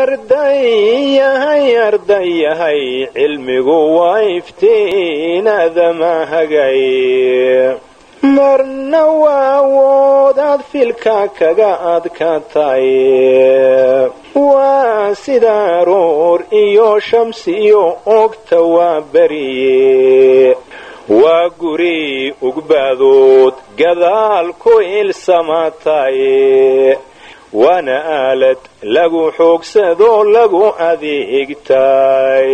ardayahay ardayahay cilmigu waa iftiinadama hagay marna waa awoodaad filka kaga adkatay waa sida aroor iyo shamsi iyo ogta waa beriye waa guri ugbaadood gadaal ku ilsamatay waana aalad lagu xoogsadoo lagu adeegtay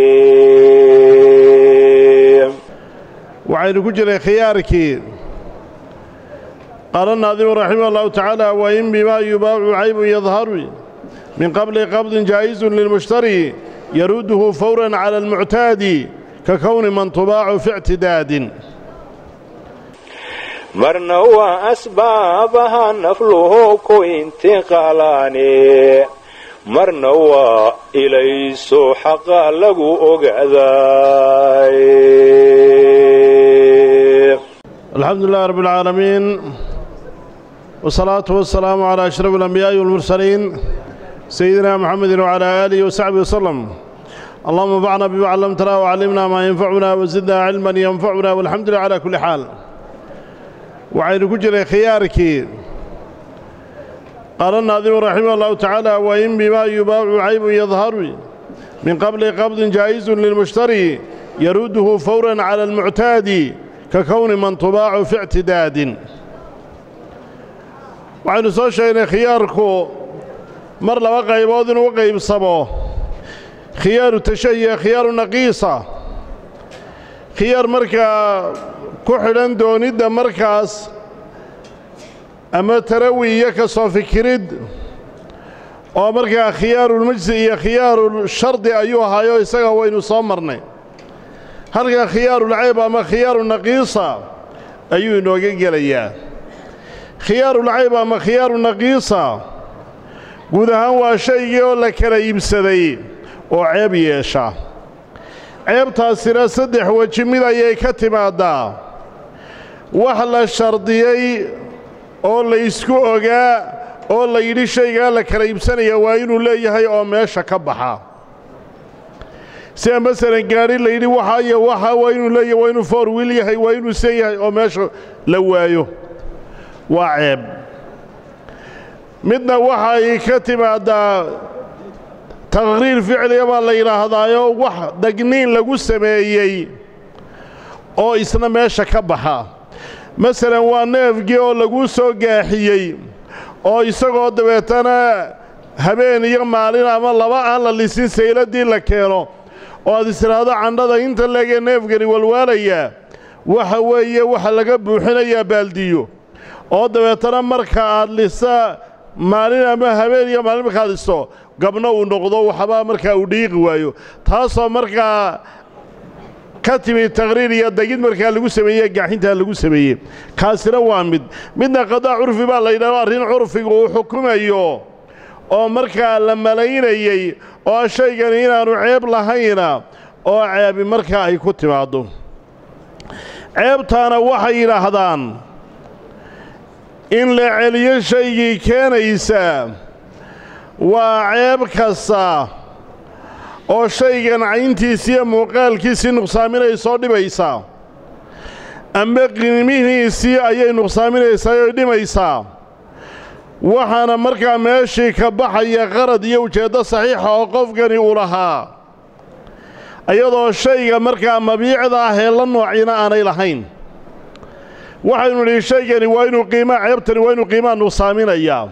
waxaynu ku jiray khiyaarkii qaala naadimu raximah allahu tacaala wa in bimaa yubaacu caybun yadharu min qabli qabdin jaa'isun lilmushtari yaruduhu fawran cala almuctaadi ka kowni man tubaacu fi ictidaadin marna waa asbaabaha nafluhu ku intiqaalaane marna waa ilayso xaqa lagu ogaaday alxamdu lilah rab اlcaalamiin wsalaatu wasalaamu calaa ashraf alambiyaai walmursaliin sayidina muxamedi wcalaa aalihi wasaxbihi waslem allahuma anfacna bima callamtana wcallimna maa yanfacuna wasidna cilman yanfacuna walxamdu lilah cala kulli xaal waxaynu ku jiray khiyaarkii qaala naadimu raximah allahu tacaala wa in bimaa yubaacu caybun yadharu min qabli qabdin jaa'isun lilmushtari yaruduhu fawran cala almuctaadi ka kowni man tubaacu fi ictidaadin waxaynu soo sheegnay khiyaarku mar laba qaybood inuu u qaybsamo khiyaaru tashahiya khiyaaru naqiisa khiyaar markaa ku xidhan doonidda markaas ama tarawi iyo ka soo fikirid oo markaa khiyaarulmajsi iyo khiyaarushardi ayuu ahaayo isaga waynu soo marnay halka khiyaarulcayb ama khiyaaru naqiisa ayuu inooga gelayaa khiyaarulcayb ama khiyaaru naqiisa guud ahaan waa shaygii oo la kala iibsaday oo ceeb yeesha ceebtaasina saddex weji mid ayay ka timaaddaa wax la shardiyey oo la ysku ogaa oo la yidhi shaygaa la kala iibsanaya waa inuu leeyahay oo meesha ka baxa sida masalan gaadhi la yidhi waxaa iyo waxaa waa inuu leeyahay waa inuu foor wiil yahay waa inuu sen yahay oo meesha la waayo waa ceeb midna waxay ka timaaddaa taqhriir ficliga baa la yidhaahdaayo wax dagniin lagu sameeyey oo isna meesha ka baxa masalan waa neefgii oo laguu soo gaaxiyey oo isagoo dabeetana habeen iyo maalin ama laba aan la lisin sayladii la keeno oo aad istidhaahdo candhada inta leegee neefgani walwaalayaa waxa weeye waxa laga buuxinayaa baaldiyo oo dabeetana marka aad lisa maalin ama habeen iyo maalin markaad listo gabno uu noqdo waxbaa markaa uu dhiiqi waayo taasoo markaa ka timi taqhriir iyo degid markaa lagu sameeyey gaaxintaa lagu sameeyey kaasina waa mid midna qadaa curfi baa la yidhahdo arrin curfiga uu xukumayo oo markaa la malaynayey oo shaygani inaannu ceeb lahayna oo ceebi markaa ay ku timaaddo ceebtaana waxay yidhaahdaan in la celiyo shaygii keenaysa waa ceeb kasta oo shaygan cayntiisi iyo muuqaalkiisii nuqsaaminaysoo dhibaysaa amba qiimihiisii ayay nuqsaaminaysaa oo dhimaysaa waxaana markaa meeshii ka baxaya qarad iyo ujeeddo saxiixa oo qofkani uu lahaa iyadoo shayga markaa mabiicda ah ee la noocina aanay lahayn waxaynu nidhi shaygani waa inuu qiimaa ceebtani waa inuu qiimaha nuqsaaminayaa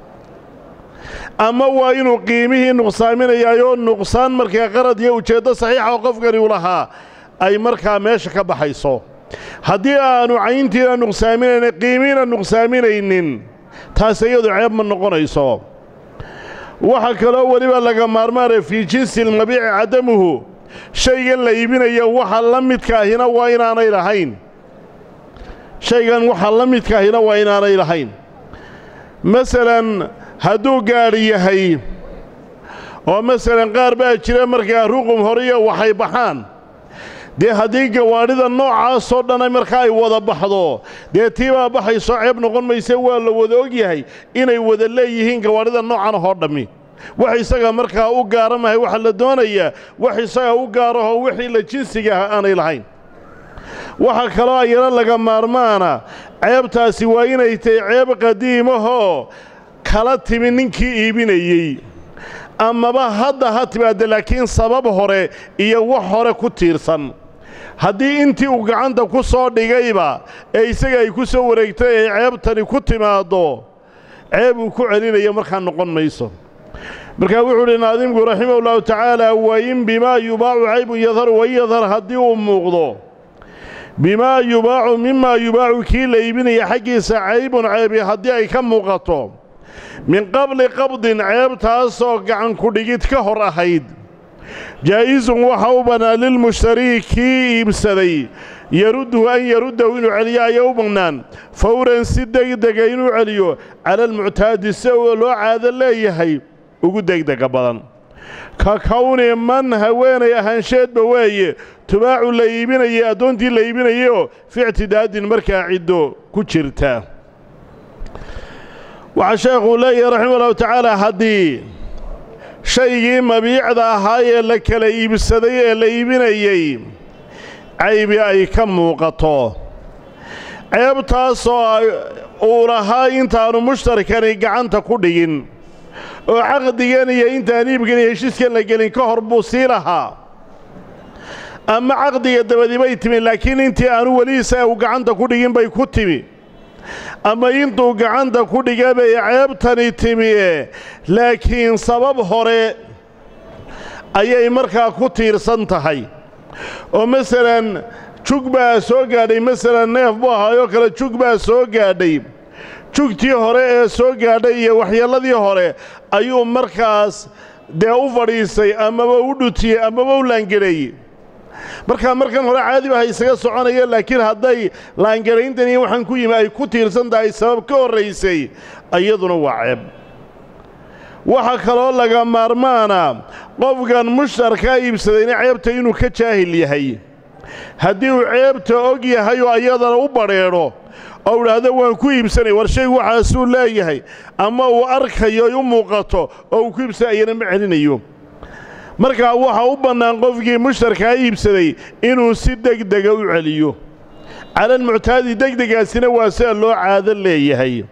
ama waa inuu qiimihii nuqsaaminayaayoo nuqsaan markaa qarad iyo ujeeddo saxiixa oo qofkani u lahaa ay markaa meesha ka baxayso haddii aanu cayntiina nuqsaaminayna qiimihiina nuqsaaminaynin taas iyadu ceeb ma noqonayso waxaa kaloo weliba laga maarmaanaya fii jinsi lmabiici cadamuhu shaygan la iibinayo waxa la midkaahina waa inaanay lahayn shaygan waxa la midkaahina waa inaanay lahayn masalan hadduu gaadhi yahay oo masalan qaar baa jira markaa ruqum horiyo waxay baxaan dee haddii gawaadhida noocaasoo dhan markaa ay wada baxdo dee tii baa baxaysoo ceeb noqon mayse waa la wada og yahay inay wada leeyihiin gawaadhida noocan ahoo dhammi wax isaga markaa u gaara mahay waxaa la doonayaa wax isaga u gaarahoo wixii la jinsiga ah aanay lahayn waxaa kaloo ayana laga maarmaana ceebtaasi waa inay tahay ceeb qadiimahoo kala timi ninkii iibinayey amaba hadda ha timaadda laakiin sabab hore iyo wax hore ku tiirsan haddii intii uu gacanta ku soo dhigayba ee isaga ay ku soo wareegtay ay ceebtani ku timaaddo ceeb uu ku celinayo markaa noqon mayso markaa wuxuu uhi naadimku raximah ullahu tacaala wain bimaa yubaacu caybun yadhar wain yadhar haddii uu muuqdo bimaa yubaacu mimaa yubaacu kii la iibinaya xaggiisa caybun ceebi haddii ay ka muuqato min qabli qabdin ceebtaasoo gacan ku-dhigid ka hor ahayd jaa'isun waxa u bannaan lilmushtarii kii iibsaday yarudduhu an yaruddahu inuu celiyo ayaa u bannaan fawran si degdega inuu celiyo cala almuctaadi si loo caado leeyahay ugu degdega badan ka kowni man haweenay ahaansheedba weeye tubaacu la iibinayay addoontii la iibinayayoo fi ictidaadin markaa ciddo ku jirta waxaa sheekhuu leeyahay raximah ullahu tacaala haddii shaygii mabiicda ahaa ee la kala iibsaday ee la iibinayey caybi ay ka muuqato ceebtaasoo uu lahaa intaannu mushtarkani gacanta ku dhigin oo caqdigan iyo intaan iibkan iyo heshiiskan la gelin ka hor buu sii lahaa ama caqdiga dabadi bay timi laakiin intii aanu weli isaga uu gacanta ku dhigin bay ku timi ama intuu gacanta ku dhiga bay ceebtani timiye laakiin sabab hore ayay markaa ku tiirsan tahay oo masalan jug baa soo gaadhay masalan neef buu ahaayoo kale jug baa soo gaadhay jugtii hore ee soo gaadhay iyo waxyeelladii hore ayuu markaas dee u fadhiisay amaba u dhutiyey amaba u laangadhay markaa markan hore caadi baha isaga soconaya laakiin hadday laangarayntan iyo waxaan ku yimi ay ku tiirsan tahay sabab ka horraysay iyaduna waa ceeb waxaa kaloo laga maarmaana qofkan mushtarkaa iibsadayna ceebta inuu ka jaahil yahay haddii uu ceebta og yahay oo ayadana u badrheedho oo idhaahdo waan ku iibsanay war shaygu waxaasuu leeyahay ama uu arkayo ay u muuqato oo uu ku iibsanay ayana ma celinayo markaa waxaa u bannaan qofkii mushtarkaa iibsaday inuu si degdega u celiyo calalmuctaadi degdegaasina waa sida loo caado leeyahay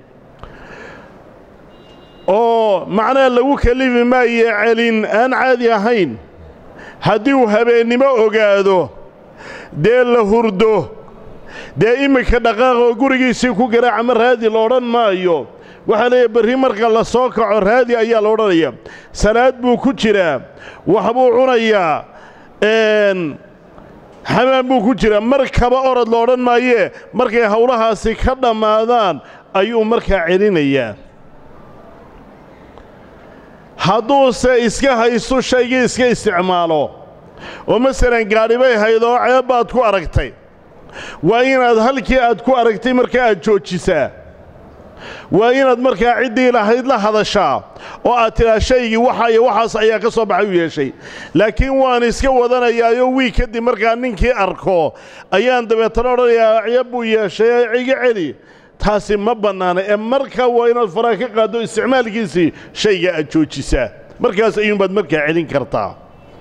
oo macnaha lagu kelifi maayo celin aan caadi ahayn haddii uu habeennimo ogaado dee la hurdo dee iminka dhaqaaqoo gurigiisii ku garaaca ma raadi la odhan maayo waxaa leeyahy berri marka la soo kaco raadi ayaa la odhanaya salaad buu ku jiraa waxbuu cunayaa xamaan buu ku jiraa mar kaba orod la odhan maayee markay howlahaasi ka dhammaadaan ayuu markaa celinayaa hadduuse iska haysto shaygii iska isticmaalo oo masalan gaadhi bay hayd oo ceeb baad ku aragtay waa inaad halkii aad ku aragtay markaa aad joojisaa waa inaad markaa ciddii lahayd la hadashaa oo aad tidhaa shaygii waxa iyo waxaas ayaa ka soo baxay u yeeshay laakiin waan iska wadanayaayo wiig kadib markaa ninkii arko ayaan dabeetana odhanayaa ceeb buu yeeshay iga celi taasi ma bannaana ee markaa waa inaad faraa ka qaaddo isticmaalkiisii shayga aad joojisaa markaas ayuunbaad markaa celin kartaa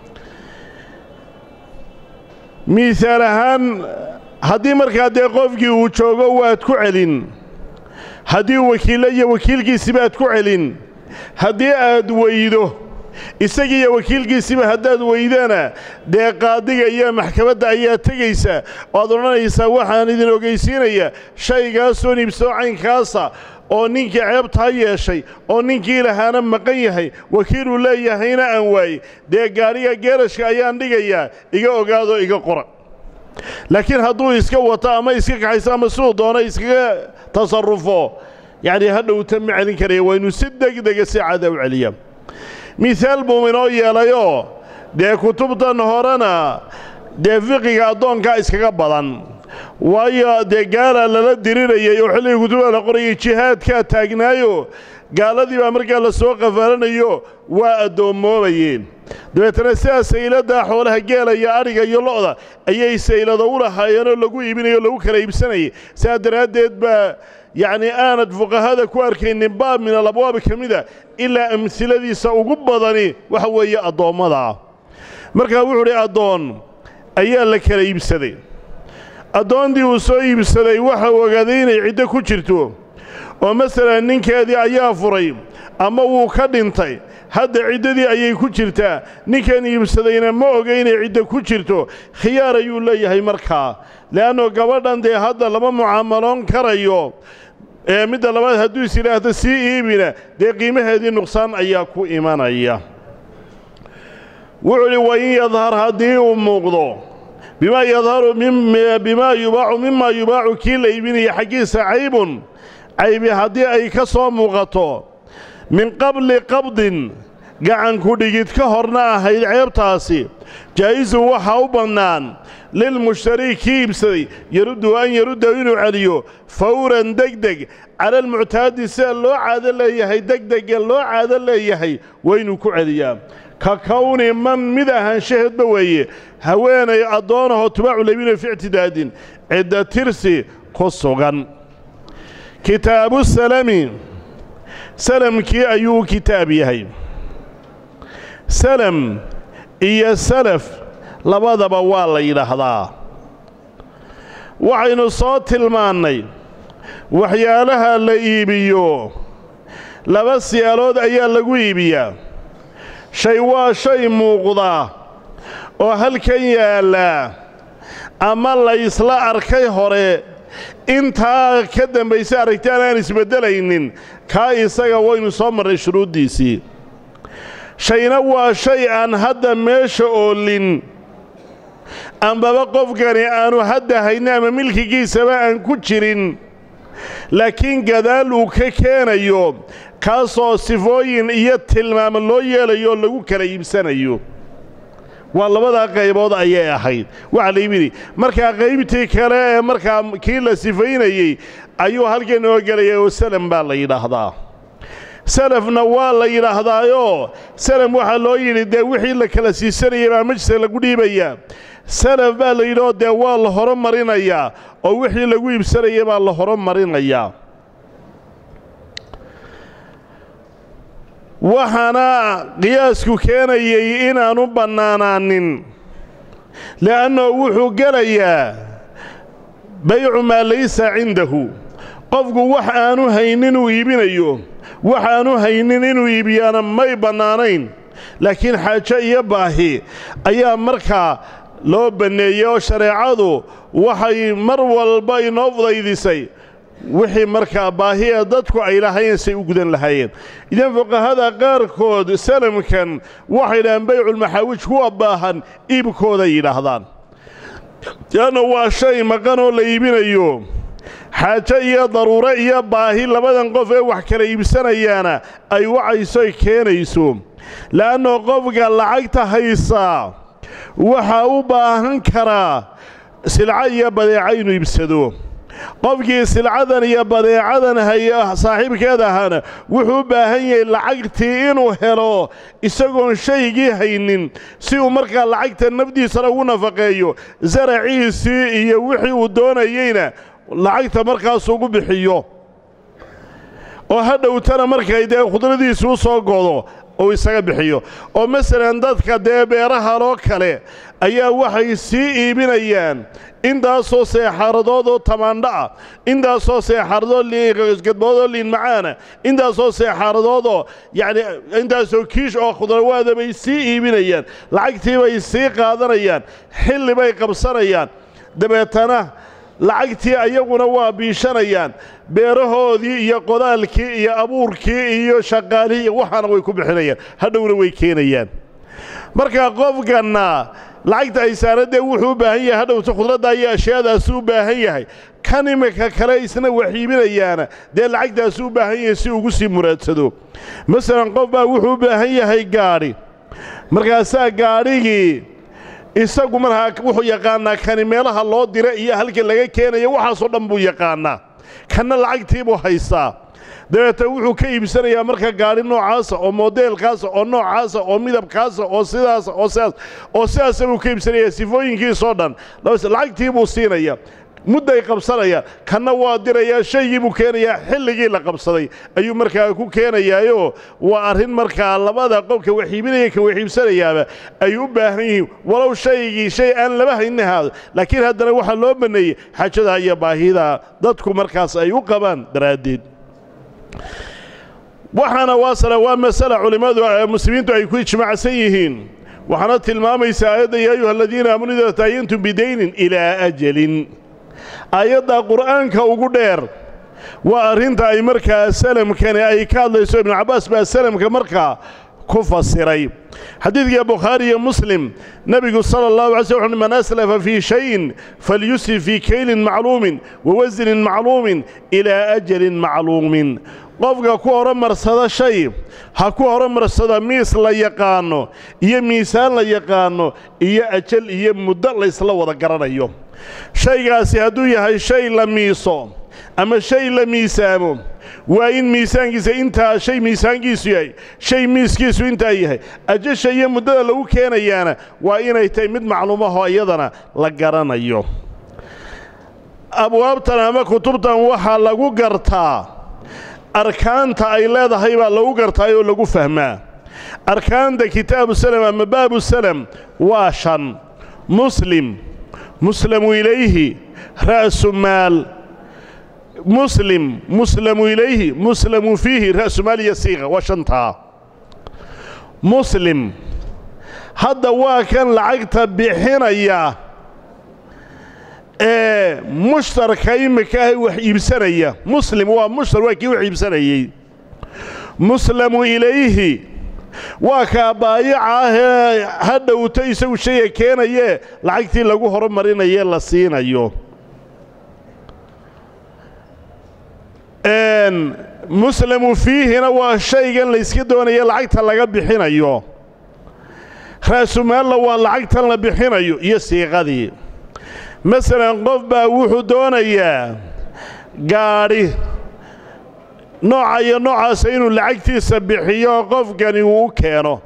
miisaal ahaan haddii markaa dee qofkii uu joogo waad ku celin haddii wakiillo iyo wakiilkiisiba aad ku celin haddii aad weydo isagii iyo wakiilkiisiba haddaad weydana dee qaadiga iyo maxkamadda ayaa tegaysa oad odhanaysaa waxaan idin ogaysiinaya shaygaasoo niibsoo caynkaasa oo ninkii ceebtaa yeeshay oo ninkii lahaana maqan yahay wakiiluu leeyahayna aan waayey dee gaadhiga geerashka ayaan dhigayaa iga ogaadoo iga qora laakiin hadduu iska wato ama iska kaxayso ama siduu doono iskaga tasarrufo yacnii ha dhowta ma celin karaya waa inuu si degdega si caada u celiya mihaal buu inoo yeelayoo dee kutubtan horena dee fiqiga addoonkaa iskaga badan waayo dee gaalaa lala dirirayay oo xilligii kutubada la qorayay jihaadkaa taagnaayo gaaladii baa markaa la soo qafaalanayo waa addoommoobayeen dabeetana sidaa sayladdaa xoolaha geela iyo adhiga iyo lo'da ayay saylado u lahaayeenoo lagu iibinayo o lagu kala iibsanayay sidaa daraaddeed baa yacnii aanad fuqahada ku arkaynin baab min alabwaabi ka mida ilaa amhiladiisa ugu badani waxa weeye addoommada markaa wuxuu udhi addoon ayaa la kala iibsaday addoontii uu soo iibsaday waxa uu ogaaday inay ciddo ku jirto oo masalan ninkeedii ayaa furay ama wuu ka dhintay hadda ciddadii ayay ku jirtaa ninkan iibsadayna ma oga inay ciddo ku jirto khiyaar ayuu leeyahay markaa le'anno gabadhan dee hadda lama mucaamaloon karayo ee midda labaad hadduu is yidhaahdo sii iibina dee qiimaheedii nuqsaan ayaa ku imanaya wuxuu udhi wain yadhar haddii uu muuqdo bimaa yadharu bimaa yubaacu mimaa yubaacu kii la iibinaya xaggiisa caybun caybi haddii ay ka soo muuqato min qabli qabdin gacanku dhigid ka horna ahayd ceebtaasi jaa'isun waxaa u bannaan lilmushtarii kii iibsaday yaruddu an yaruddahu inuu celiyo fawran degdeg cala almuctaadi sida loo caado leeyahay degdega loo caado leeyahay waa inuu ku celiyaa ka kowni man mid ahaanshaheedba weeye haweenay addoonahoo tubaacu labino fi ictidaadin cidda tirsi ku sugan kitaabu salami salamkii ayuu kitaab yahay salam iyo salaf labadaba waa la yidhaahdaa waxaynu soo tilmaannay waxyaalaha la iibiyo laba siyaalood ayaa lagu iibiyaa shay waa shay muuqda oo halkan yaallaa ama la ysla arkay hore intaa ka dambaysa aragtaan aan isbeddelaynin kaa isaga waynu soo marray shuruuddiisii shayna waa shay aan hadda meesha oolin ambaba qofkani aanu hadda haynin ama milkigiisaba aan ku jirin laakiin gadaal uu ka keenayo kaasoo sifooyin iyo tilmaamo loo yeelayo oo lagu kala iibsanayo waa labadaa qaybood ayay ahayd waxaa la yimidhi markaa qaybtii kale ee markaa kii la sifaynayey ayuu halkan noo gelaya oo salam baa la yidhaahdaa salafna waa la yidhaahdaayoo salam waxaa loo yidhi dee wixii la kala siisanayay baa majliska lagu dhiibayaa salaf baa la yidhi oo dee waa la horo marinayaa oo wixii lagu iibsanayay baa la horo marinayaa waxaana qiyaasku keenayay inaanu bannaanaanin le'annoo wuxuu gelayaa baycu maa laysa cindahu qofku wax aanu haynin uu iibinayo wax aanu haynin inuu iibiyaana may bannaanayn laakiin xaajo iyo baahi ayaa markaa loo banneeyey oo shareecadu waxay mar walba inoo fudaydisay wixii markaa baahi ee dadku ay lahayn say u gudan lahaayeen idan fuqahada qaarkood salamkan waxay dhahaan bayculmaxaawij kuwa baahan iibkooday yidhaahdaan leanna waa shay maqan oo la iibinayo xaajo iyo daruuro iyo baahi labadan qof ee wax kala iibsanayaana ay wacaysoy keenayso le'annoo qofka lacagta haysaa waxaa u baahan karaa silco iyo badeeco inuu iibsado qofkii silcadan iyo badeecadan haya saaxiibkeed ahaana wuxuu u baahan yahay lacagtii inuu helo isagoon shaygii haynin si uu markaa lacagta nafdiisana ugu nafaqeeyo saraciisii iyo wixii uu doonayeyna lacagta markaas ugu bixiyo oo ha dhowtana markay dee khudradiisi u soo godo uu isaga bixiyo oo masalan dadka dee beerahaloo kale ayaa waxay sii iibinayaan intaasoo seexaaradood oo tamaandho ah intaasoo seexaaradood gadboodoo liin macaana intaasoo seexaaradoodoo yacni intaasoo kiish oo khudrawaada bay sii iibinayaan lacagtii bay sii qaadanayaan xilli bay qabsanayaan dabeetana lacagtii ayaguna waa biishanayaan beerahoodii iyo qodaalkii iyo abuurkii iyo shaqaalihii iyo waxaana way ku bixinayaan hadhowna way keenayaan marka qofkanna lacagta ay saaradee wuxuu u baahan yahay hadhowta khudradda iyo ashyaadaasuu u baahan yahay kan imika kale isna wax iibinayaana dee lacagtaasuu u baahan yahay si ugu sii muraadsado masalan qof baa wuxuu u baahan yahay gaadhi markaasaa gaadhigii isagu markaa wuxuu yaqaannaa kani meelaha loo dira iyo halka laga keenayo waxaasoo dhan buu yaqaannaa kanna lacagtii buu haystaa dabeetna wuxuu ka iibsanayaa marka gaadhi noocaasa oo modeelkaasa oo noocaasa oo midabkaasa oo sidaasa oo sidaas oo sidaasa buu ka iibsanayaa sifooyinkiisoo dhan lacagtii buu siinaya mudday qabsanayaan kanna waa dirayaa shaygii buu keenayaa xilligii la qabsaday ayuu markaa ku keenayaayoo waa arrin markaa labada qofka waxiibinaya ka waxiibsanayaaba ay u baahan yihiin walow shaygii shay aan laba haynin ahaado laakiin haddana waxaa loo banneeyey xaajada iyo baahida dadku markaas ay u qabaan daraaddeed waxaana waasala waa masala culimmadu muslimiintu ay ku ijmaacsan yihiin waxaana tilmaamaysa aayadda yaa ayuha aladiina aamanuu idaa taayantum bidaynin ilaa ajalin aayadda qur'aanka ugu dheer waa arrinta ay markaa salamkani ay ka hadlayso ibnu cabbaas baa salamka markaa ku fasiray xadiidka bukhaari iyo muslim nebigu sala allahu alay sl man aslafa fii shayin falyusrif fii kaylin macluumin wa wasnin macluumin ilaa ajalin macluumin qofka ku horomarsada shay ha ku horomarsada miis la yaqaanno iyo miisaan la yaqaanno iyo ajal iyo muddo laysla wada garanayo shaygaasi hadduu yahay shay la miiso ama shay la miisaamo waa in miisaankiisa intaa shay miisaankiisu yahay shay miiskiisu intaa yahay ajasha iyo muddada lagu keenayaana waa inay tahay mid macluumaho iyadana la garanayo abwaabtan ama kutubtan waxaa lagu gartaa arkaanta ay leedahay baa lagu gartaay oo lagu fahmaa arkaanta kitaabu salam ama baabu salam waa shan muslim muslamu ilayhi ra'su maal muslim muslamu ilayhi muslamu fiihi ra'su maal iyo siiqa waa shantaa muslim hadda waa kan lacagta bixinaya ee mushtarka imika ah wax iibsanaya muslim waa mushtar waa kii wax iibsanayey muslamu ilayhi waa kaa baayaca ahee ha dhowto isagu shayga keenayee lacagtii lagu horumarinaye la siinayo muslamu fiihina waa shaygan layska doonaya lacagta laga bixinayo ra'sumaalla waa lacagtan la bixinayo iyo siiqadii masalan qof baa wuxuu doonayaa gaadhi nooca iyo noocaasa inuu lacagtiisa bixiyo qofkani uu u keeno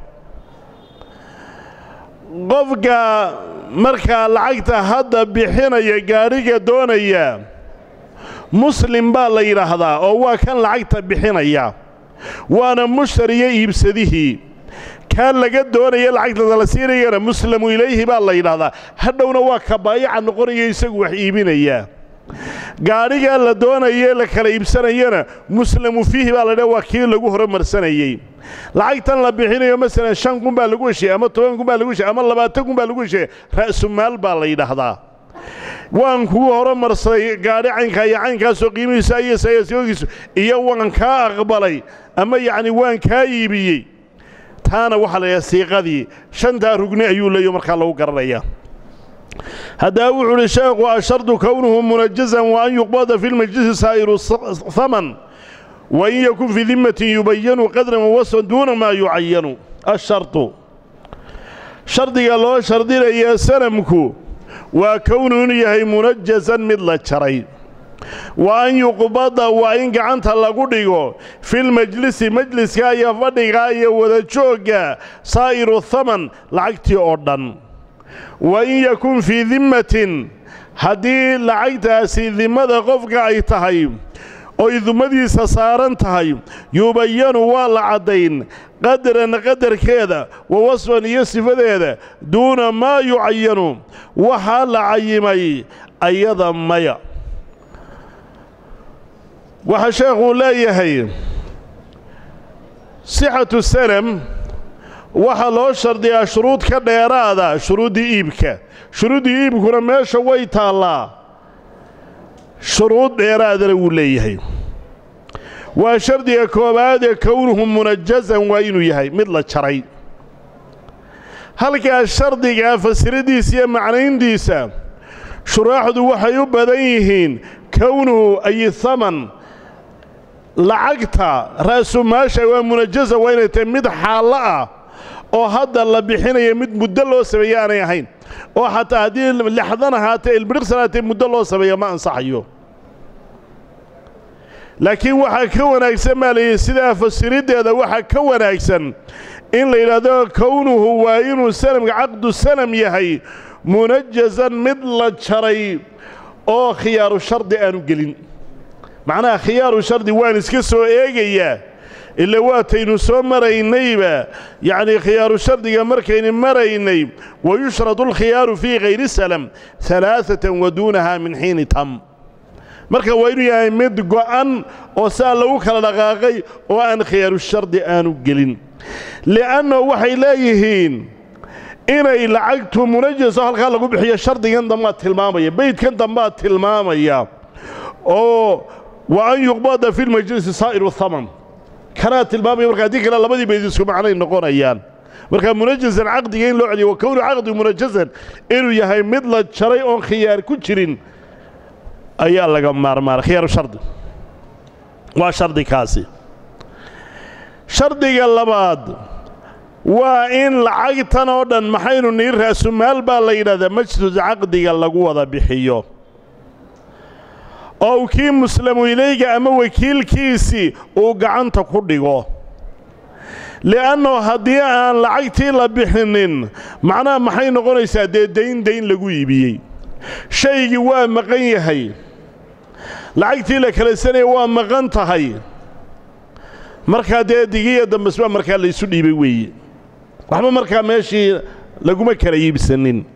qofka markaa lacagta hadda bixinaya gaadhiga doonaya muslim baa la yidhaahdaa oo waa kan lacagta bixinaya waana mushtariyo iibsadihii kaan laga doonaya lacagtada la siinayana muslamu ilayhi baa la yidhaahdaa hadhowna waa ka baayaca noqonaya isagu wax iibinaya gaadhigaa la doonayee la kala iibsanayana muslamu fiihi baa la dha waa kii lagu horumarsanayey lacagtan la bixinayo masalan shan kun baa lagu heshiye ama toban kun baa lagu heshiye ama labaatan kun baa lagu heshiye ra'sumaal baa la yidhaahdaa waan kuu horumarsaday gaadhi caynkaa iyo caynkaasoo qiimihiisa ayosayasoogiisu iyo waan kaa aqbalay ama yacni waan kaa iibiyey taana waxaa la yidhaha siiqadii shantaa rugni ayuu leeyo markaa lagu garanaya haddaba wuxuu uhi sheekhu ashardu kownuhu munajazan wa an yuqbada fi lmajlisi saa'iru haman wa in yakun fii dimmatin yubayanu qadran wawasfan duuna maa yucayanu ashardu shardiga loo shardinaya sanamku waa kownuhu inuu yahay munajazan mid la jaray wa an yuqbada waa in gacanta lagu dhigo filmajlisi majliska iyo fadhiga iyo wada joogga saa'iru haman lacagtii oo dhan wa in yakun fii dimmatin haddii lacagtaasi dimmada qofka ay tahay oy dumadiisa saaran tahay yubayanu waa la caddayn qadaran qadarkeeda wa wasfan iyo sifadeeda duuna maa yucayanu waxaa la cayimay ayada maya waxaa sheekhuu leeyahay sixatu salam waxaa loo shardiyaa shuruud ka dheeraada shuruuddii iibka shuruuddii iibkuna meesha way taallaa shuruud dheeraadana wuu leeyahay waa shardiga koowaadee kownuhu munajazan waa inuu yahay mid la jaray halkaa shardigaa fasiradiisa iyo macnayntiisa shuraaxdu waxay u badan yihiin kownuhu ay haman lacagta ra'sumaasha waa munajaza waa inay tahay mid xaallo ah oo hadda la bixinaya mid muddo loo sameeye aanay ahayn oo xataa haddii lixdan ahaatee ilbiriqsan ahaatee muddo loo sameeya ma ansaxayo laakiin waxaa ka wanaagsan baa layidhi sidaa fasiriddeeda waxaa ka wanaagsan in la yidhaahdo kownuhu waa inuu sanamka caqdu sanam yahay munajazan mid la jaray oo khiyaaru shardi aanu gelin macnaha khiyaaru shardi waan iska soo eegayaa ila waataynu soo maraynayba yacnii khiyaaru shardiga markaynu maraynay wa yushradu alkhiyaaru fii hayri salam alaaatan wa duunaha min xiini tam marka waa inuu yahay mid go'an oo saa lagu kala dhaqaaqay oo aan khiyaaru shardi aanu gelin li'anna waxay leeyihiin inay lacagtu munajaso halkaa lagu bixiyo shardigan dambaad tilmaamaya beydkan dambaad tilmaamaya oo wa an yuqbada fi lmajlisi saa'iru haman kanaa tilmaamaya marka haddii kale labadii bayd isku macnay noqonayaan marka munajasan caqdiga in loo celiyo wa kownu caqdi munajasan inuu yahay mid la jaray oon khiyaar ku jirin ayaa laga maarmaana khiyaaru shardi waa shardi kaasi shardiga labaad waa in lacagtan oo dhan maxaynu nii raasumaal baa la yidhahdaa majlis caqdiga lagu wada bixiyo oo kii muslamu ilayga ama wakiilkiisii uu gacanta ku dhigo li'annahu haddii aan lacagtii la bixinin macnaha maxay noqonaysaa dee dayn dayn lagu iibiyey shaygii waa maqan yahay lacagtii la kala sanaya waa maqan tahay markaa dee digiya dambesbaa markaa laysu dhiibay weeye waxba markaa meeshii laguma kala iibsanin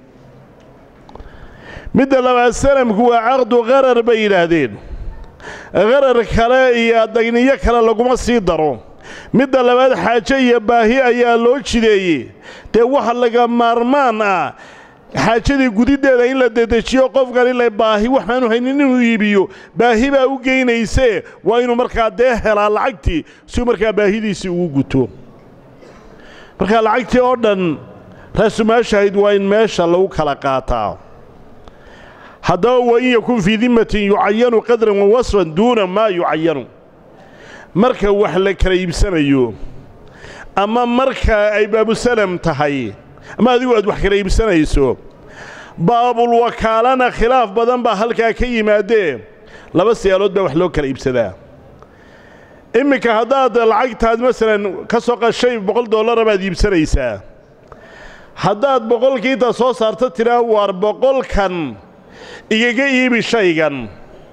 midda labaad sanamku waa caqdu qarar bay yidhaahdeen qarar kale iyo dagniyo kale laguma sii daro midda labaad xaajo iyo baahi ayaa loo jideeyey dee waxa laga maarmaan ah xaajadii gudiddeeda in la dedejiyo qofkan ila baahi waxaanu haynin inuu iibiyo baahi baa u geynaysee waa inuu markaa dee helaa lacagtii siuu markaa baahidiisii ugu guto markaa lacagtii oo dhan raasumaashahayd waa in meesha lagu kala qaataa haddaba wa in yakun fii dimmatin yucayanu qadran wa wasfan duuna maa yucayanu marka wax la kala iibsanayo ama marka ay baabusalam tahay ama adigu aad wax kala iibsanayso baabulwakaalana khilaaf badan baa halkaa ka yimaadee laba siyaalood baa wax loo kala iibsadaa imminka haddaad lacagtaad masalan ka soo qashay boqol dollara baad iibsanaysaa haddaad boqolkiinta soo saarto tidhaa waar boqolkan igaga iibi shaygan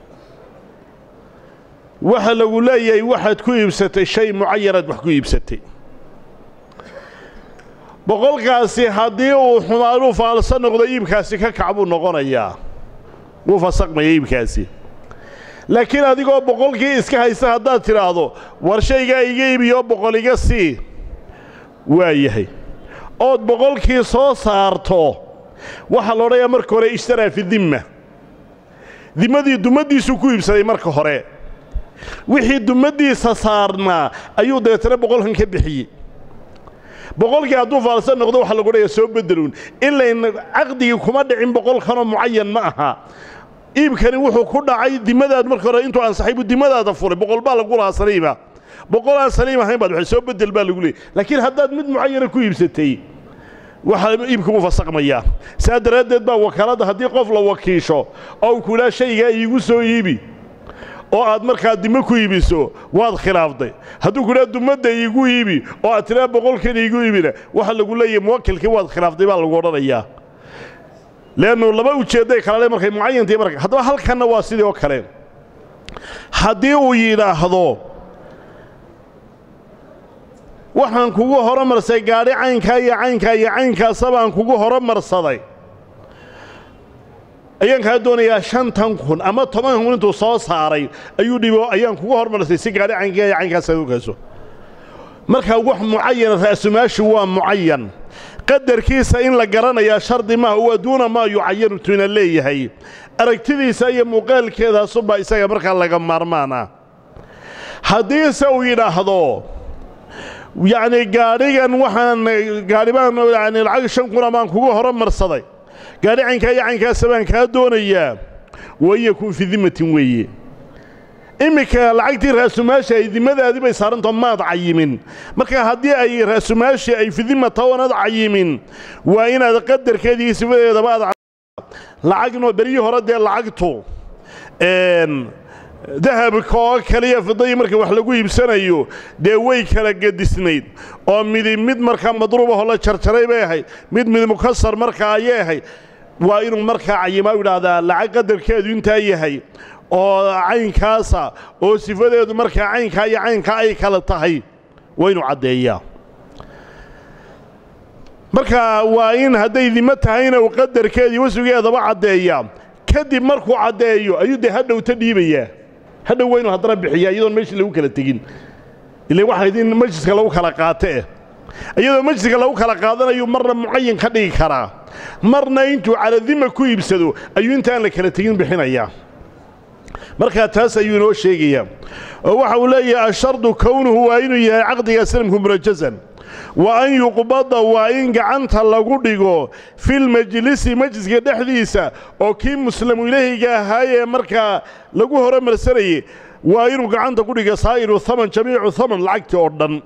waxa lagu leeyahay waxaad ku iibsatay shay mucayanaad wax ku iibsatay boqolkaasi haddii uu xumaanuu faalsa noqdo iibkaasi ka kac buu noqonayaa wuu fasaqmaya iibkaasi laakiin adigoo boqolkii iska haysta haddaad tidhaahdo war shaygaa iga iibiyo boqol iga sii waa yahay ood boqolkii soo saarto waxaa la odhanayaa marka hore ishtaraa fi dimma dimmadii dumaddiisuu ku iibsaday marka hore wixii dumaddiisa saarnaa ayuu dabeetana boqolkan ka bixiyey boqolkii hadduu faalsan noqdo waxaa lagu odhaya soo beddeluun ilayn caqdigii kuma dhicin boqolkanoo mucayan ma aha iibkani wuxuu ku dhacay dimadaad marka hore intuu ansaxay buu dimadaada furay boqol baa lagu lahaa saliiba boqol aan saliim ahayn baad waxay soo beddel baa lagu leeyay laakiin haddaad mid mucayana ku iibsatay waxaa iibka wuu fasaqmayaa saa daraaddeed baa wakaaladda haddii qof la wakiisho oo uu kulaa shaygaa iigu soo iibi oo aad markaa dimo ku iibiso waad khilaafday hadduu kudhaa dumadda iigu iibi oo aad tidhaa boqolkan iigu iibina waxa lagu leeyahay muwakilkii waad khilaaftay baa lagu odhanayaa leannu laba ujeedday kalale markay mucayantii marka haddaba halkanna waa sidii oo kale haddii uu yidhaahdo waxaan kugu horomarsay gaadhi caynkaa iyo caynkaa iyo caynkaasa baan kugu horomarsaday ayaan kaa doonayaa shantan kun ama toban kun intuu soo saaray ayuu dhibo ayaan kugu hormarsay si gaadhi caynkaa iyo caynkaas aad ogaaso markaa wax mucayana ra'sumaashu waa mucayan qadarkiisa in la garanayaa shardi maaha waa duuna maa yucayanu tuna leeyahay aragtidiisa iyo muuqaalkeedaasubaa isaga markaa laga maarmaana haddiise uu yidhaahdo yacni gaadhigan waxaan gaadhi baan yani lacag shan kuna baan kugu horomarsaday gaadhi caynkaa iyo caynkaasa baan kaa doonayaa wa in yakun fii dimmatin weeye iminka lacagtii raasumaasha ay dimadaadii bay saarantao maad cayimin marka haddii ay raasumaashii ay fidimata oonad cayimin waa inaad qadarkeedii sifadeedaba aad lacagno beryii hore dee lacagtu dahabka oo kaliya fidadii marka wax lagu iibsanayo dee way kala gedisnayd oo midi mid markaa madruubahoo la jarjaray bay ahayd mid mid mukasar markaa ayay ahayd waa inuu markaa cayimaa u idhaahdaa lacag qadarkeedu intaa yahay oo caynkaasa oo sifadeedu markaa caynkaa iyo caynkaa ay kala tahay waa inuu caddeeyaa marka waa in hadday dimo tahayna uu qadarkeedii wasfigeedaba caddeeyaa kadib markuu caddeeyo ayuu dee hadhowta dhiibayaa hadhow waa inuu haddana bixiyaa iyadoon meeshii lagu kala tegin ila waxayd in majliska lagu kala qaato eh iyadoo majliska lagu kala qaadanayu marna mucayin ka dhigi karaa marna intuu caladima ku iibsado ayuu intaan la kala tegin bixinayaa markaa taas ayuu inoo sheegayaa oo waxa uu leeyahay ashardu kownuhu waa inuu yahay caqdiga salamku murajazan wa an yuqbada waa in gacanta lagu dhigo filmajlisi majliska dhexdiisa oo kii muslamu ilaahiga ahaayee markaa lagu horumarsanayey waa inuu gacanta ku dhiga saa'iru haman jamiicu haman lacagtii oo dhan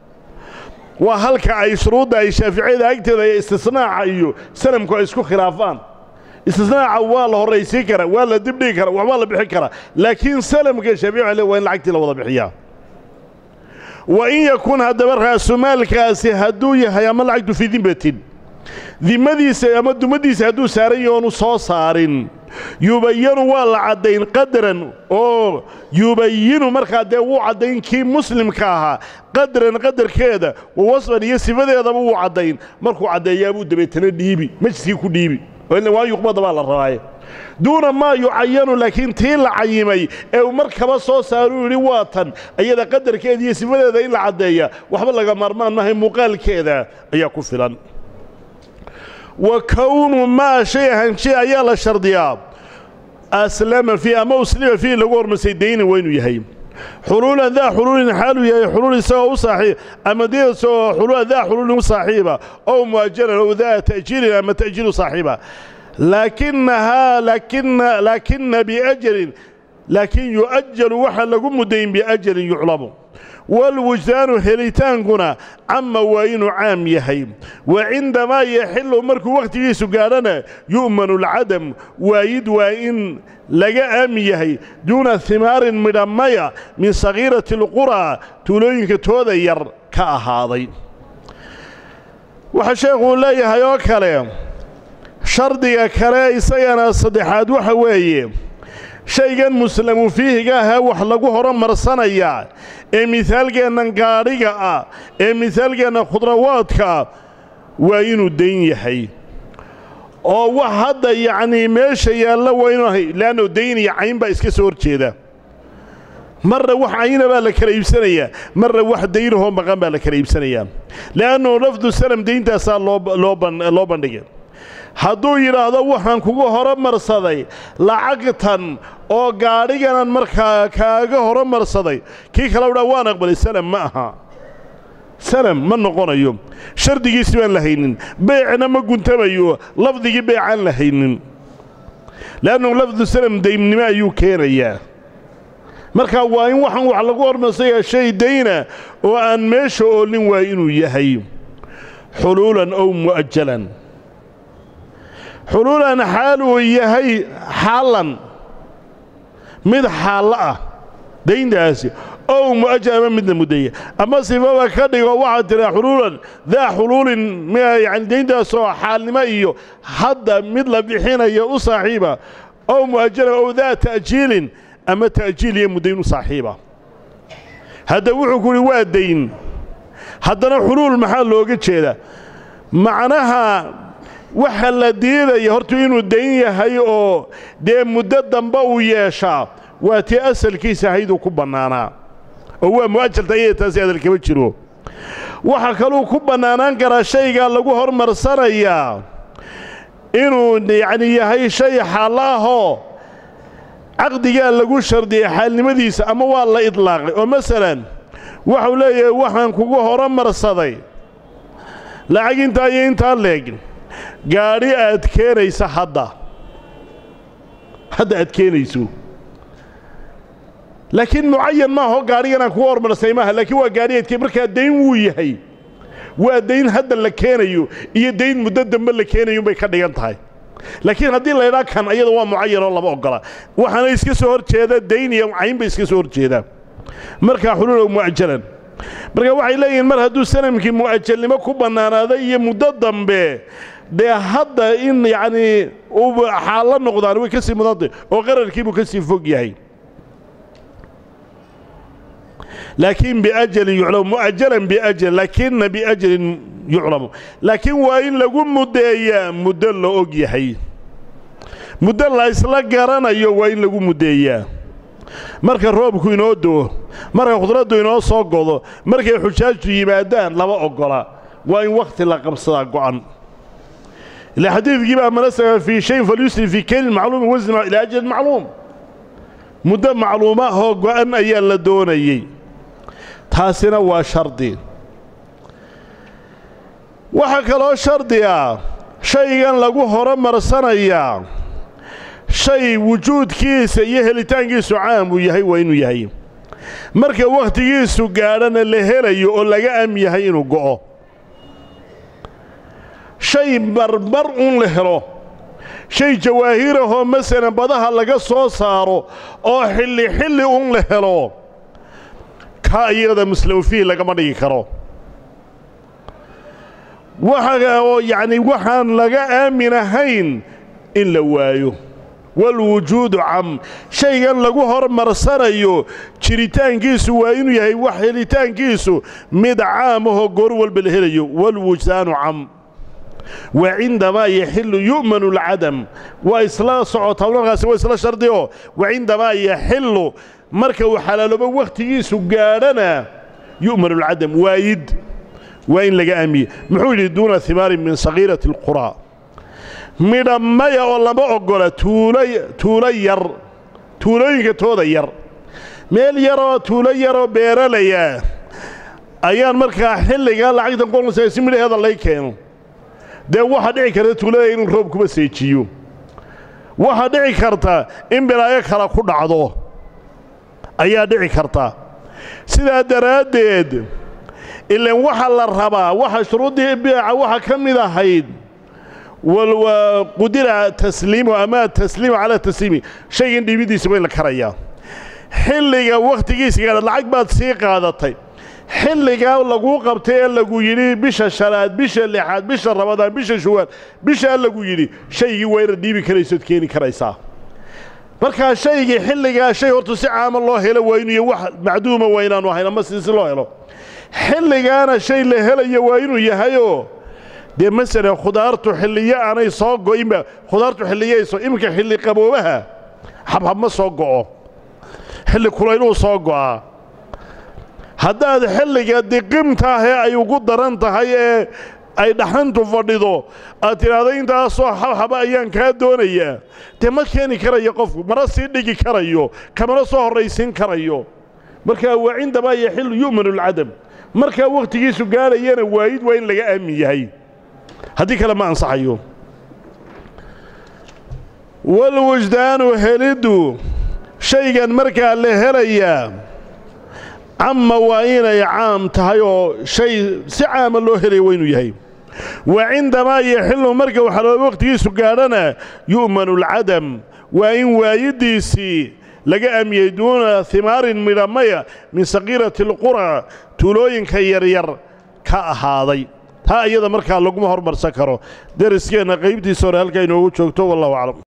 waa halka ay shuruudda ay shaaficiyada agteeda iyo istisnaaca iyo salamku ay isku khilaafaan istisnaaca waa la horraysiin karaa waa la dibdhigi karaa waxbaa la bixin karaa laakiin salamka shaafici le waa in lacagtii la wada bixiyaa wa in yakun haddaba raasumaalkaasi hadduu yahay ama lacagtu fii dimbatin dimadiisa ama dumadiisa hadduu saaran yahi oonu soo saarin yubayanu waa la caddayn qadaran oo yubayinu markaa dee wuu caddayn kii muslimka ahaa qadaran qadarkeeda wa wasfan iyo sifadeedaba wuu caddayn markuu caddeeyaabuu dabeetana dhiibi majliskii ku dhiibi waa yuqbada baa la rabaaye duuna maa yucayanu laakiin tii la cayimay ee uu markaba soo saaruu yidhi waa tan iyada qadarkeeda iyo sifadeeda in la caddeeya waxba laga maarmaan maahay muuqaalkeeda ayaa ku filan wa kownu maa shay ahanshe ayaa la shardiyaa aslama fii ama uslima fiih lagu hormarsay daynin waa inuu yahay xuluulan daa xuluulin xaaluu yahay xuluul isagoo u saaxiib ama deesoo xuluula daa xuluulin u saaxiiba ow mu'ajalan ow daa ta'jiilin ama ta'jiilu saaxiiba laakinahaa laakina laakina biajalin laakiin yu'ajalu waxa lagu muddayn biajalin yuclamu walwujdaanu helitaankuna cama waa inuu caam yahay wa cindamaa yaxilu markuu wakhtigiisu gaadhana yu'manu alcadam waayid waa in laga aamin yahay duuna himaarin midhamaya min sakhiirati alquraa tuulooyinka tooda yar ka ahaaday waxaa sheekhuu leeyahay oo kale shardiga kale isagana saddexaad waxa weeye shaygan muslamu fiihiga ahaa wax lagu horumarsanayaa ee mihaalkeennan gaadhiga ah ee mihaalkeenna khudrawaadka ah waa inuu dayn yahay oo wax hadda yacnii meesha yaalla waa inuu le'anno dayn iyo cayn baa iska soo hor jeeda marna wax cayna baa la kala iibsanayaa marna wax daynahoo maqan baa la kala iibsanayaa le'annu lafdu salam dayntaasaa loo bandhigay hadduu yidhaahdo waxaan kugu horumarsaday lacagtan oo gaadhiganan markaa kaaga horumarsaday kii kale dhaa waan aqbalay salam ma aha salam ma noqonayo shardigiisi baan la haynin beecna ma guntamayo lafdigii beecaan la haynin le'annu lafdu salam daymnimo ayuu keenayaa marka waa in waxaan wax lagu hormarsayaa shay dayna oo aan meesha oolin waa inuu yahay xuluulan ow mu'ajalan xuluulan xaal uu yahay xaalan mid xaallo ah dayntaasi ow mu'ajal ama midna mudaya ama sifaba ka dhigo waxaad tiraa xuluulan daa xuluulin yani dayntaasoo xaalnimo iyo hadda mid la bixinayo u saaxiiba ow mu'ajalan ow daa ta'jiilin ama ta'jiil iyo muddayn u saaxiiba hadda wuxuu ku uhi waa dayn haddana xuluul maxaa looga jeeda macnaha waxa la diidaya hortu inuu dayn yahay oo dee muddo dambe uu yeeshaa waa tii asalkiisa ahayduu ku bannaanaa oo waa mu'ajalta ayada taasi adal kama jiro waxaa kaluu ku bannaanaan karaa shaygaa lagu hormarsanayaa inuu yacni yahay shay xaallo ahoo caqdigaa lagu shardiyey xaalnimadiisa ama waa la idlaaqay oo masalan waxau leeyahay waxaan kugu horumarsaday lacag intaa iyo intaa leeg gaadhi aad keenaysa hadda hadda aad keenayso laakiin mucayan maaho gaadhiganaan kugu hormarsay maaha laakiin waa gaadhi aad markaa dayn wuu yahay waa dayn hadda la keenayo iyo dayn muddo dambe la keenayo bay ka dhigan tahay laakiin haddii laydhaa kan ayada waa mucayanoo lama ogola waxaana iska soo hor jeeda dayn iyo cayn bay iska soo hor jeedaan markaa xuluulow mu'ajalan marka waxay leeyihiin mar hadduu sanamkii mu'ajalnimo ku bannaanaaday iyo muddo dambe dee hadda in yacnii uu xaallo noqdaan way ka sii mudantay oo qararkiibuu ka sii fog yahay laakiin biajalin yuclamu mu'ajalan biajal laakina biajalin yuclamu laakiin waa in lagu muddeeyaa muddo la og yahay muddo la isla garanayo waa in lagu muddeeyaa marka roobku inoo do'o marka khudraddu inoo soo godo markay xujaajtu yimaadaan lama oggola waa in wakhti la qabsadaa go'an ila xadiidkii baa manasaka fii shayin falyusri fii kaylin macluumin wasna ilaa ajalin macluum muddo macluumahoo go'an ayaa la doonayey taasina waa shardi waxaa kaloo shardi ah shaygan lagu horomarsanayaa shay wujuudkiisa iyo helitaankiisu caam uu yahay waa inuu yahay marka wakhtigiisu gaadhana la helayo oo laga am yahay inuu go'o shay barbar un la helo shay jawaahirahoo masalan badaha laga soo saaro oo xilli xilli un la helo ka iyada muslawfihi lagama dhigi karo waxa oo yacni waxaan laga aamin ahayn in la waayo walwujuudu cam shaygan lagu hormarsanayo jiritaankiisu waa inuu yahay wax helitaankiisu mid caamahoo goor walba la helayo walwujdaanu cam wa cindamaa yaxillu yu'manu alcadam waa isla socotaa markaasi waa isla shardi oo wa cindamaa yaxillu marka uu xalaaloobo wakhtigiisu gaadhana yu'manu alcadam waayid waa in laga aamiye muxuu yidhi duuna himaarin min sagiirati alquraa midha maya oo lama oggola tuulo tuulo yar tuulooyinka tooda yar meel yaroo tuulo yaroo beeralaya ayaan markaa xilligaa lacagtan qolnaysa si midhaheeda lay keeno dee waxaa dhici karta tuulada inuu roob kuba seejiyo waxaa dhici karta in bilaayo kale ku dhacdo ayaa dhici karta sidaa daraaddeed ilan waxa la rabaa waxa shuruuddii biica waxa ka mid ahayd qudira tasliimu ama tasliimu calaa tasliimi shaygan dhiibidiisa waa in la karayaa xilliga wakhtigiisa gaadha lacag baad sii qaadatay xilligaa laguu qabtay ee lagu yidhi bisha shanaad bisha lixaad bisha rabadaan bisha shuwaal bishaa lagu yidhi shaygii waa inaad dhiibi karaysood keeni karaysaa markaa shaygii xilligaa shay horta si caama loo helo waa inuu wax macduuma waa inaanu ahayn ama si si loo helo xilligaana shay la helayo waa inuu yahayoo dee masalan khudaartu xilliyo aanay soo go'inba khudaartu xilliyayso iminka xilli qaboobaha xabhab ma soo go'o xilli kulayluu soo go'aa haddaad xilliga diqimta ah ee ay ugu daran tahay ee ay dhaxantu fadhido aad tidhaahdo intaasoo xabxaba ayaan kaa doonayaa dee ma keeni karayo qofku mana sii dhigi karayo kamana soo horraysiin karayo markaa waa cindamaa yaxillu yu'manu alcadam markaa wakhtigiisu gaadhayana waayid waa in laga aamin yahay haddii kale ma ansaxayo walwujdaanu heliddu shaygan markaa la helayaa camma waa inay caam tahay oo shay si caama loo helaya waa inuu yahay wa cindamaa yaxillu marka waxalooba wakhtigiisu gaadhana yu'manu alcadam waa in waayiddiisii laga amiyey duuna himaarin midhamaya min sakiirati alqura tuulooyinka yaryar ka ahaaday taa iyada markaa laguma hormarsan karo deriskeenna qaybtiisa hore halkaa inoogu joogto wallahu aclam